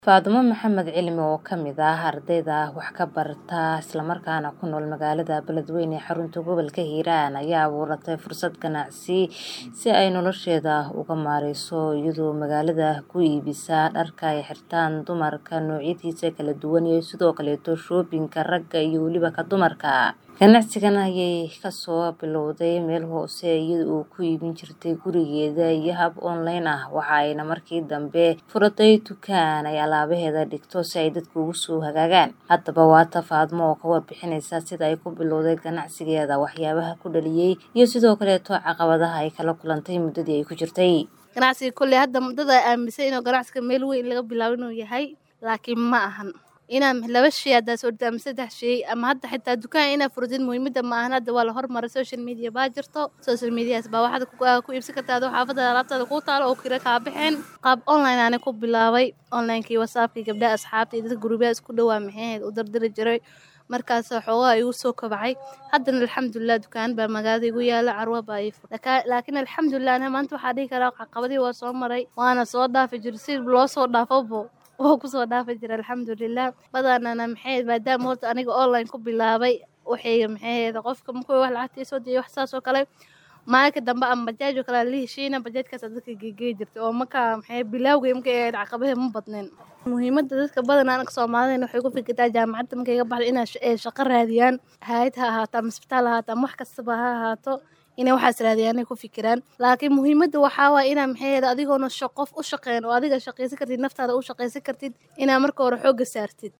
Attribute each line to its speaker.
Speaker 1: Faadumo Maxamed Cilmi oo ka mid ah ardayda wax ka barata isla markaana ku nool magaalada Beledweyne ee xarunta gobolka Hiiraan ayaa abuuratay fursad ganacsi si ay nolosheeda uga maareyso iyadoo magaalada ku iibisa dharka ay xirtaan dumarka noocyadiisa kala duwan iyo sidoo kaleeto shoobinka ragga iyo weliba ka dumarka ganacsigan ayay kasoo bilowday meel hoose iyada oo ku iibin jirtay gurigeeda iyo hab online ah waxa ayna markii dambe furatay dukaan ay alaabaheeda dhigto si ay dadku ugu soo hagaagaan haddaba waata Faadumo oo ka warbixinaysa sida ay ku bilowday ganacsigeeda waxyaabaha ku dhaliyay iyo sidoo kaleeto caqabadaha ay kala kulantay muddadii ay ku jirtay
Speaker 2: ganacsiga kolley hadda dad aaminsan inuu ganacsiga meel weyn laga bilaabo inuu yahay laakiin ma ahan inaa laba shay haddaa soo dhigta ama saddex shay ama hadda xitaa dukaan inaa furatid muhiimada ma ahan hadda waa la hormaray social media baa jirto social medias baa waxaad ku iibsan kartaa adoo xaafadda alaabtaada kuu taalo oo kira kaa bixeen qaab online aana ku bilaabay onlinekii whatsappkii gabdhaha asxaabta iyo dadka guruubyaha isku dhowaa maxay u dardari jiray markaas xoogaa igu soo kabacay haddana alxamdulilah dukaan baa magaalada igu yaala carwa baa ii fur laakiin alxamdulilah ana maanta waxaa dhihi karaa caqabadii waa soo maray waana soo dhaafi jiray si loo soo dhaafobo wuu kusoo dhaafi jira alxamdulilah badanana maxay maadaama horta aniga online ku bilaabay waxay maxay qofka markuu wax lacagta soo diyo wax saas oo kale maalinka dambe ama bajaaj oo kale la heshiina bajaajkaas dadka geegey jirtay oo markaa maxay bilaawgay markay ahayd caqabadaha ma badneen muhiimada dadka badanaa anaga soomaalida waxay ku fikirtaa jaamacadda markay ka baxdo inay shaqo raadiyaan hayad ha ahaato ama isbitaal ha ahaato ama wax kastaba ha ahaato inay waxaas raadiyaanay ku fikiraan laakiin muhiimadda waxaa waaya inaa maxay adigoona qof u shaqeyn oo adiga shaqaysan kartid naftaada u shaqaysan kartid inaa marka hore xoogga saartid